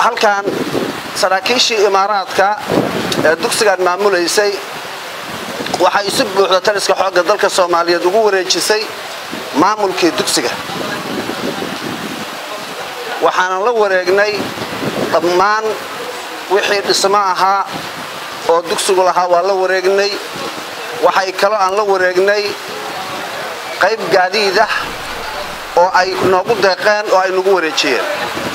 halkan saraakiishii imaaraadka ee dugsigan maamulaysay waxay si buuxda taliska xoogga dalka soomaaliyeed ugu wareejisay maamulkii dugsiga waxaanan la wareegnay dhammaan wixii dhismo ahaa oo dugsigu lahaa waa la wareegnay waxay kaloo aan la wareegnay qayb gaadiid ah oo ay noogu deeqeen oo ay nagu wareejiyeen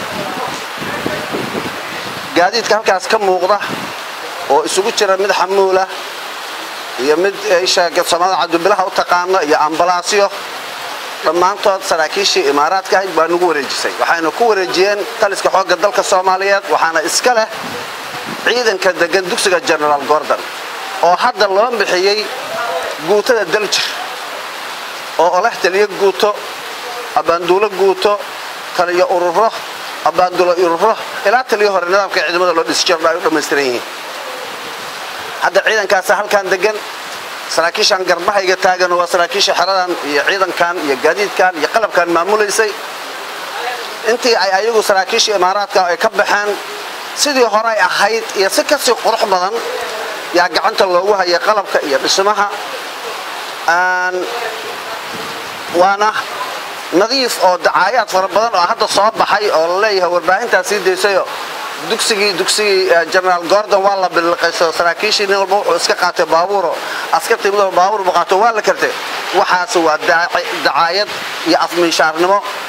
gaadiidka halkaas ka muuqda oo isugu jira mid xamuula iyo mid soomaalida cabdibilaha u taqaano iyo ambalaasyo dhammaantood saraakiishii imaaraadka ahayd baa nagu wareejisay waxayna ku wareejiyeen taliska xoogga dalka soomaaliyeed waxaana iska leh ciidanka degan dugsiga genaraal gordon oo hadda loo bixiyey guutada daljir oo oleh taliyo guuto abbaanduulo guuto taliyo ururo abbaanduulo ururo ilaa taliyo hore nidaamka ciidamada loo dhisi jiro ay u dhammaystiran yihiin hadda ciidankaasa halkan degan saraakiishan garbahayga taagan waa saraakiisha xeradan iyo ciidankan iyo gaadiidkan iyo qalabkan maamulaysay intii ay ayagu saraakiisha imaaraadka ay ka baxeen sidii horay ahayd iyo si kasii qurux badan yaa gacanta loogu hayay qalabka iyo dhismaha waana nadiif oo dacaayaad fara badan oo hadda soo baxay oo la leeyahay warbaahintaa sii daysayo dugsigii dugsigii genaraal gordon waa la biliqayso saraakiishii nin walba wuxuu iska qaatay baabuuro askartii mid walba baabuur buu qaato waa la kartay waxaas waa dacaayad iyo afminshaarnimo